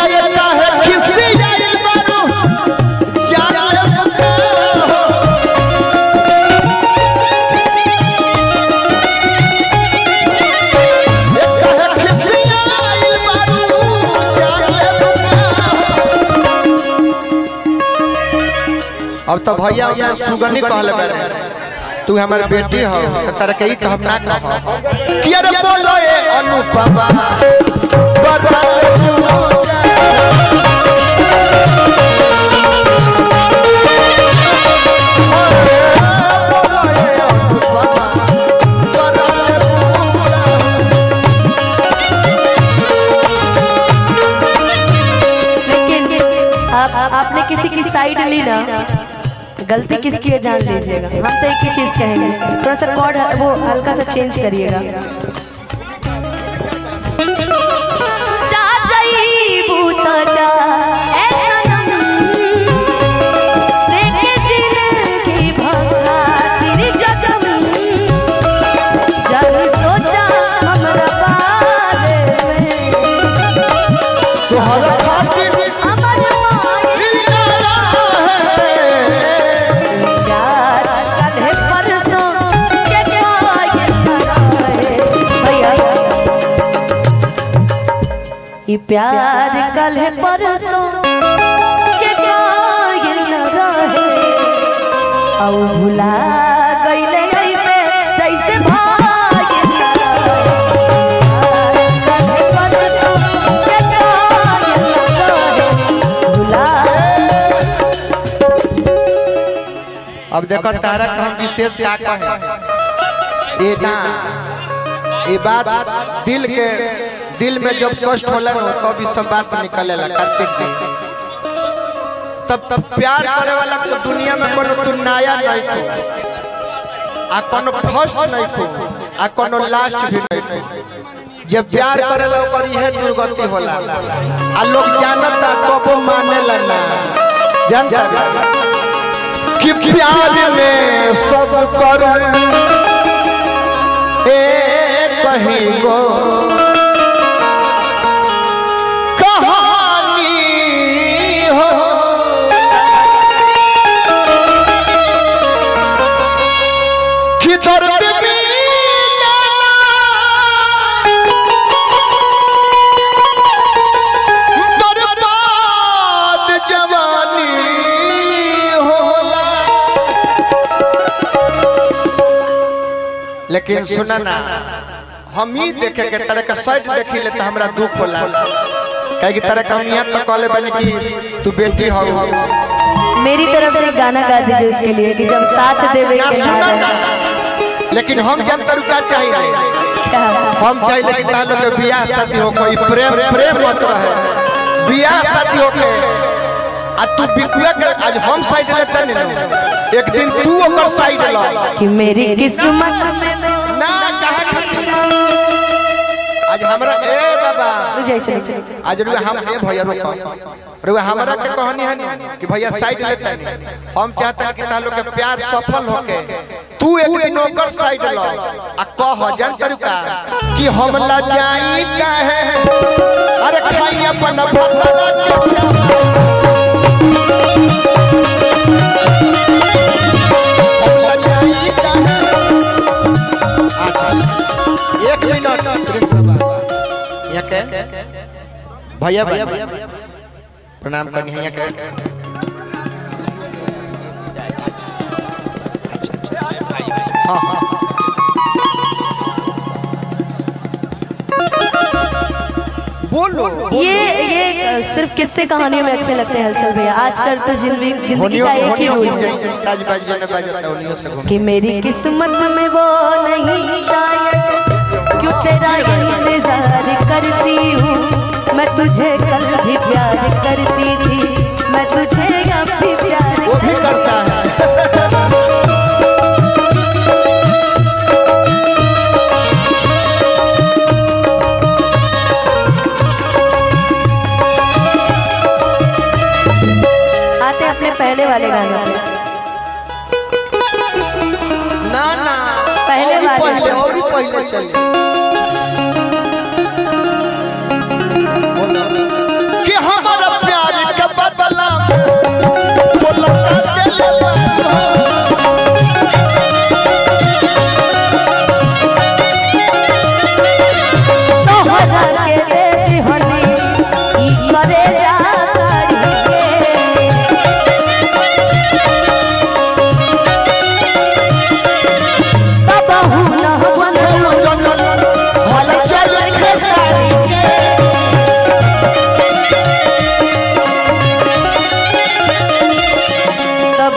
अरे काहे खिसी जाइल बारू जान ले बुका हो काहे खिसी जाइल बारू जान ले बुका हो अब तो भैया मैं सुगनी कहले बारे तू हमारे बेटी हो तो तारा के ही तो हम ना कहो कि अरे बोलो ए अनुपमा बदल तू लेकिन आप आपने किसी की साइड ली ना गलती किसकी है जान लीजिएगा हम तो एक ही चीज कहेंगे थोड़ा सा कॉर्ड वो हल्का सा चेंज करिएगा जा जाइबू तो जा ए सनम देखे जिंदगी भखातिर जजम जब सोचा हमरा बारे में तोहरा खातिर अमर माई दिल लगा है यार कल है परसों के कायल बनाए भैया ये प्यार कल है परसों के कायल न रहे औ भुला गईले ऐसे जैसे भागिल न रहे। कल है परसों के कायल न रहे, भुला अब देखो तारा का हम विशेष का कहे ये ना ये बात दिल के दिल में जब कष्ट होला ना तो भी सब बात निकलेला कार्तिक जी तब तब प्यार करे वाला को दुनिया में कोनो तू नया नहीं को आ कोनो फर्स्ट नहीं को आ कोनो लास्ट भी नहीं को जब प्यार करेला ओकर इहे दुर्गति होला आ लोग जानता कबो मानेला ना जानता कि प्यार में सब कर ए कहीं गो कहानी हो कि दर्द मिलना बर्बाद जवानी होला लेकिन सुना ना हम ही देखे के तरह का साइड देखी ले तो हमरा दुख होला कहे कि तरह का हम यहाँ तो कहले बनी कि तू बेटी हो मेरी तरफ से एक गाना गा दीजिए उसके लिए कि जब साथ देवे ना के ना सुना ना रहे लेकिन हम जब करू का चाहिए क्या हम चाहिए कि तार लोग के बियाह शादी हो कोई प्रेम प्रेम मत रहे बियाह शादी हो के आ तू बिकुआ के आज हम साइड लेते नहीं ना एक दिन तू ओकर साइड ला कि मेरी किस्मत में ना कहा खातिर आज हमरा ए बाबा रुक जाइए चलो चलो आज रुआ हम ए भैया रुको रुआ हमरा के कहानी है नी कि भैया साइड लेता नहीं हम चाहते हैं कि तालो के प्यार सफल होके तू एक दिन ओकर साइड लो आ कह जन तरुका कि हम ला जाई काहे अरे खाई अपन भतरा के हम ला जाई काहे अच्छा एक मिनट प्रिंस बाबा यहाँ के भैया भैया प्रणाम करनी है यहाँ के अच्छा अच्छा हाँ हाँ बोलो ये ये सिर्फ किस्से कहानियों में अच्छे लगते हैं हलचल भैया आजकल तो जिंदगी जिंदगी का एक ही रूल है साज बाज जने बाजता उन्हीं से घूम कि मेरी किस्मत में वो नहीं शायद क्यों तेरा इंतजार करती हूँ मैं तुझे कल भी प्यार करती थी मैं तुझे अब भी प्यार वो भी करता है आते हैं अपने पहले वाले गाने पे ना ना पहले और ही वाले। पहले और ही पहले चले बोलो कि हम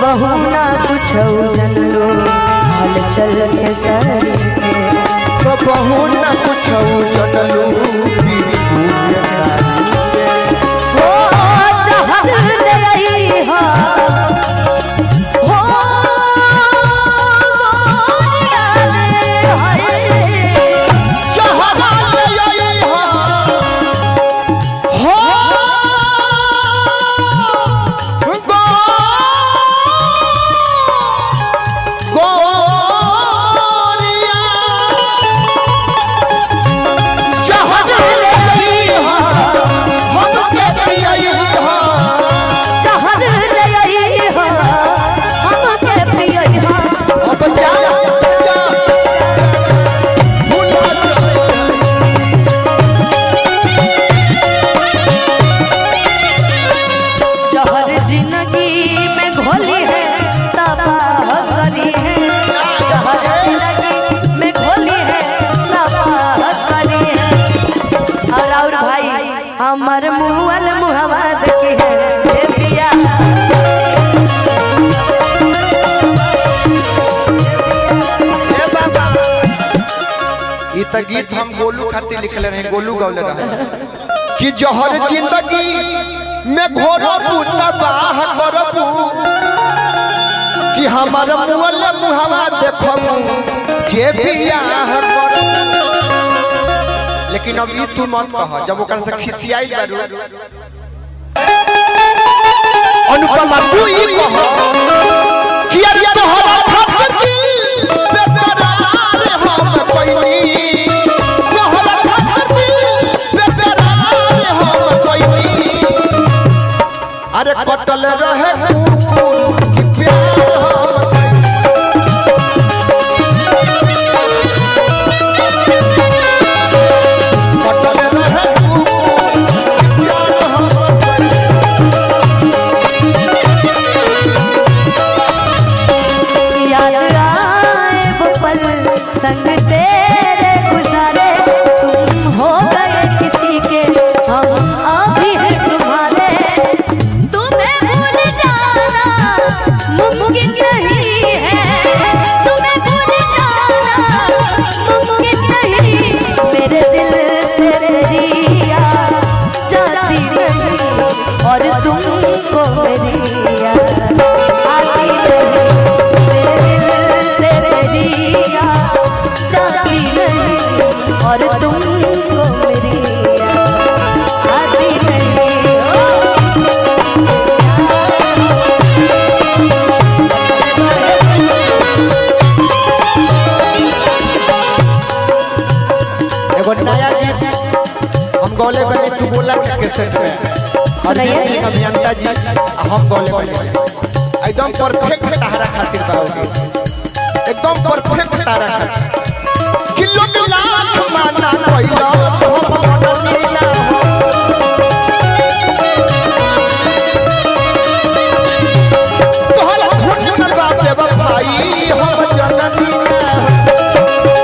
कहूँ ना कुछ जनलो हाल चल के सर के तो बहु न कुछ जनलू बीवी दूर सारी हो चाहत ले आई हा हो गोरिया रे हाय जहरा ले आई हो हो गो गोरिया जहरा ले आई हो हम के पियाई हो चाहत ले आई हा हम के पियई हा अब जा जा भूला जा जहर जिंदगी में घोली है तबाह करी है जहर जिंदगी में घोली है तबाह करी है और और भाई हमर मुअल मुहवा देखी है हे पिया ए बाबा ई त गीत हम गोलू खातिर लिखले रहे गोलू गौले रहे कि जहर जिंदगी में घोरो तबाह करबू कि हमार मुअल मुहवा देखबू जे बियाह करबू लेकिन अब ई तू मत कह जब ओकरा से खिसियाई बारू अनुपमा तू ई कह कि अरे तोहरा खातिर दिल बेकरार हम कोइनी तोहरा खातिर दिल बेकरार हम कोइनी अरे कटल रहे कुकुर कि प्यार हम कोइनी। कटल रहे कुकुर कि प्यार हम कोइनी। याद आए वो पल संग तेरे गुजारे तुम हो गए किसी के हम अभी हैं तुम्हारे तुम्हें भूल जाना मुमकिन नहीं है तुम्हें भूल जाना मुमकिन नहीं मेरे दिल से तेरी याद जाती नहीं और तुमको मेरी याद आती नहीं मेरे दिल से तेरी याद जाती नहीं और तुमको मेरी याद आती नहीं ओ एगो नया गीत हम गौले बने तू बोला के कैसेट में सुनाइए। अरिजीत सिंह अभियंता जी आ हम गौले बने एकदम परफेक्ट तारा खातिर गाओगे एकदम परफेक्ट तारा खातिर किलो लाख माना कोइला सो मन नीला तोहरा खून में बापे भाई हम जननी ना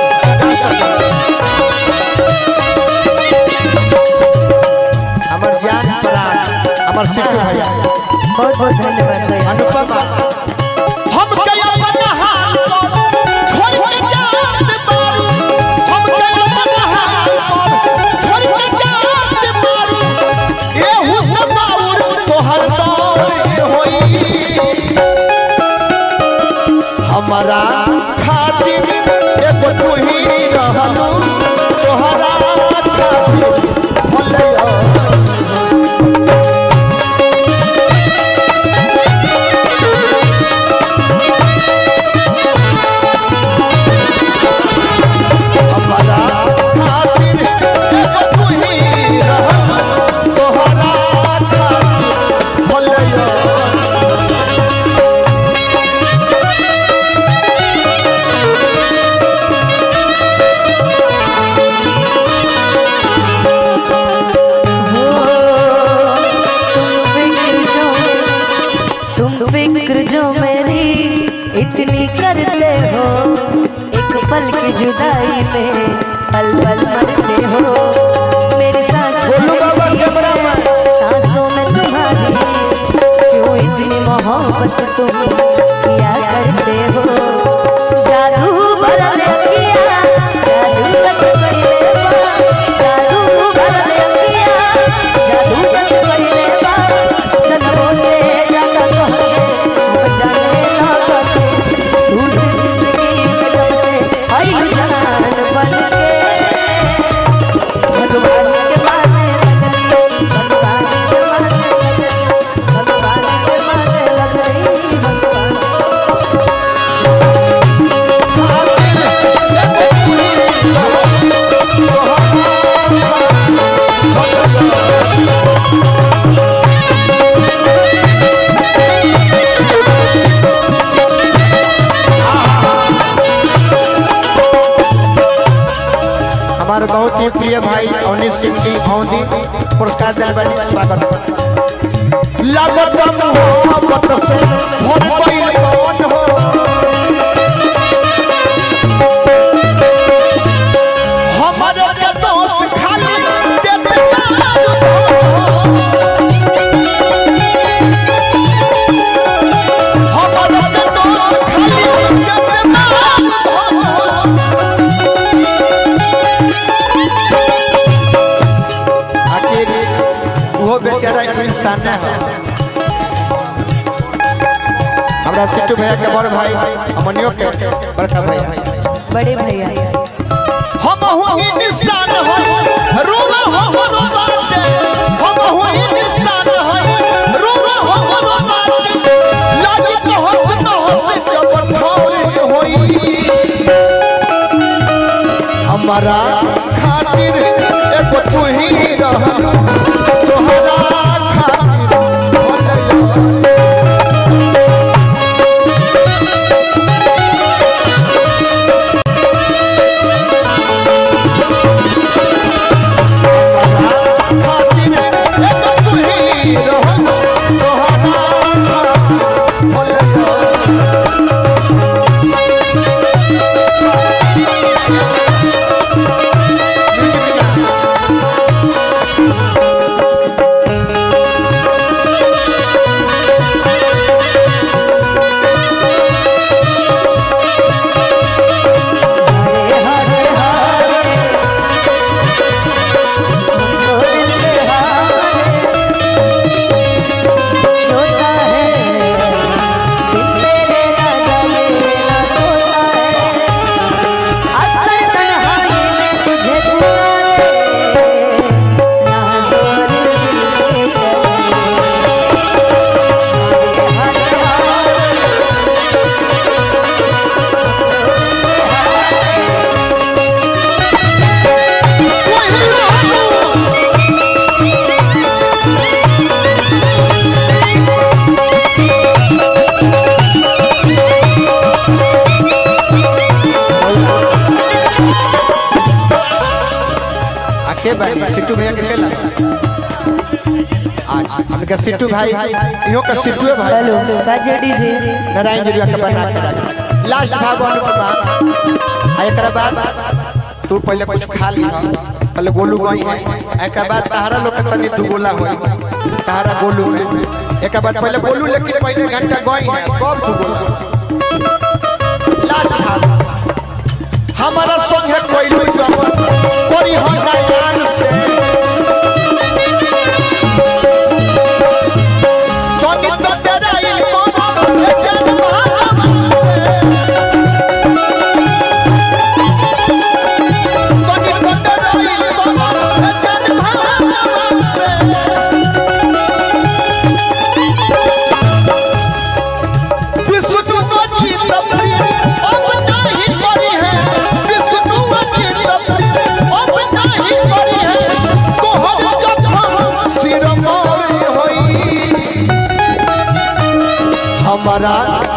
हमर जान प्राण हमर सिद्धू भैया बहुत बहुत धन्यवाद भैया अनुपमा हम के अपन हाल पर छोड़ के जात मारू हम के अपन हाल पर छोड़ के जात मारू एहू समाउर तोहर दौड़ होई हमारा खातिर एगो तू ही रहलू तोहरा खातिर भले हमारा खातिर एगो तू ही रहलू तोहरा खातिर भले तुम फिक्र जो मेरी इतनी करते हो एक पल की जुदाई में पल पल मरते हो मेरी सांसों बोलो बाबा कैमरा में। सांसों में तुम्हारी क्यों इतनी मोहब्बत तुम पुरस्कार दिल बनी स्वागत लागत मोहब्बत से भर गइल मन हो हमारे के दोस्त खाली देते दारू हो हमारे के दोस्त खाली देते दारू हो आखिर वो बेचारा इंसान है हमरा सिट्टू भैया के बड़ भाई अमनियो के बड़का भाई बड़े भैया हम हो इंसान हो रोवा हो रोबाते हम हो इंसान हो रोवा हो रोबाते लागी तो हंस न हंस जब ठोर होई हमारा खातिर एगो तू ही रहलू तोहरा खातिर भलैया खातिर एगो तू ही रहलू तोहरा खातिर भलैया हरे हरे हरे हमको दिल से हारे रोता है दिल तेरे ना जागे ना सोता है अक्सर तन्हाई में तुझे पुकारे ना जोर दिल के चले हरे हरे आके भाई सिट्टू भैया के खेला आज हमके सिट्टू भाई इहो का सिट्टू है भाई हेलो का जेडी जी नारायण जी का बना के रख लास्ट भाग अनुपमा आ एकरा बाद तू पहले कुछ खा ली पहले गोलू गई है एकरा बाद तहारा लोग के तनी दू गोला होई तहारा गोलू में एकरा बाद पहले गोलू लेकिन पहले घंटा गई है कब दू गोला लास्ट भाग हमारा संग है कोई जवन कोरी हो नयान से सोनी तो तेरा ही कोनो जन महात्मा से सोनी तो तेरा ही कोनो जन महात्मा से विष्णु तो जीत प्रिय अब नहीं करी है विष्णु तो जीत प्रिय अब नहीं करी है तोहर जखम सिर मोर होई हमारा